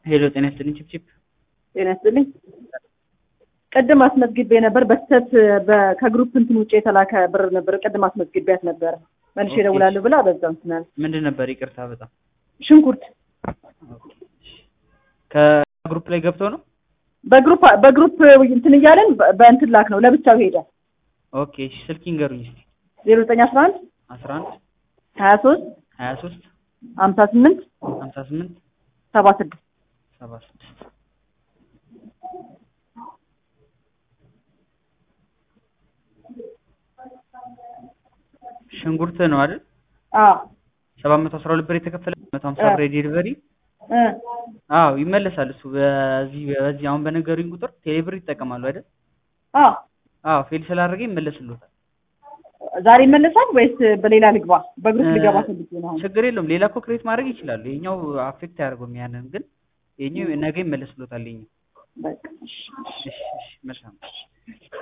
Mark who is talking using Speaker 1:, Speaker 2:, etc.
Speaker 1: ሄሎ ጤና ይስጥልኝ ቺፕቺፕ
Speaker 2: ጤና ይስጥልኝ። ቅድም አስመዝግቤ ነበር በስህተት በ- ከግሩፕ እንትን ውጭ የተላከ ብር ነበር። ቅድም አስመዝግቤያት ነበር መልሼ
Speaker 1: ኦኬ።
Speaker 2: እደውላለሁ ብላ በዛው እንትን አለ።
Speaker 1: ምንድን ነበር ይቅርታ በጣም
Speaker 2: ሽንኩርት
Speaker 1: ከግሩፕ ላይ ገብተው ነው
Speaker 2: በግሩፕ በግሩፕ እንትን እያለን በ- በእንትን ላክ ነው ለብቻው ሄደ።
Speaker 1: ኦኬ እሺ ስልክ ይንገሩኝ እስኪ
Speaker 2: ዜሮ ዘጠኝ አስራ አንድ
Speaker 1: አስራ አንድ
Speaker 2: ሀያ ሶስት
Speaker 1: ሀያ ሶስት
Speaker 2: ሀምሳ ስምንት
Speaker 1: ሀምሳ ስምንት
Speaker 2: ሰባ ስድስት
Speaker 1: ሰባ ስድስት ሽንኩርት ነው አይደል
Speaker 2: አዎ
Speaker 1: ሰባት መቶ አስራ ሁለት ብር የተከፈለ መቶ ሀምሳ
Speaker 2: እ።
Speaker 1: ብር የዴሊቨሪ
Speaker 2: እ
Speaker 1: አዎ ይመለሳል እሱ በዚህ በዚህ አሁን በነገሩኝ ቁጥር ቴሌብር ይጠቀማሉ አይደል
Speaker 2: አዎ
Speaker 1: አዎ ፌል ስላደረገ ይመለስልዎታል
Speaker 2: ዛሬ ይመለሳል ወይስ በሌላ ልግባ? በግሩፕ
Speaker 1: እ፣
Speaker 2: ልገባ ፈልጌ ነው አሁን።
Speaker 1: ችግር የለውም ሌላ እኮ ክሬት ማድረግ ይችላሉ ይሄኛው አፌክት አያደርገውም ያንን ግን ይሄኛው ነገ ይመለስልዎታል ይሄኛው
Speaker 2: በቃ እሺ፣ እሺ።
Speaker 1: እሺ እሺ መልካም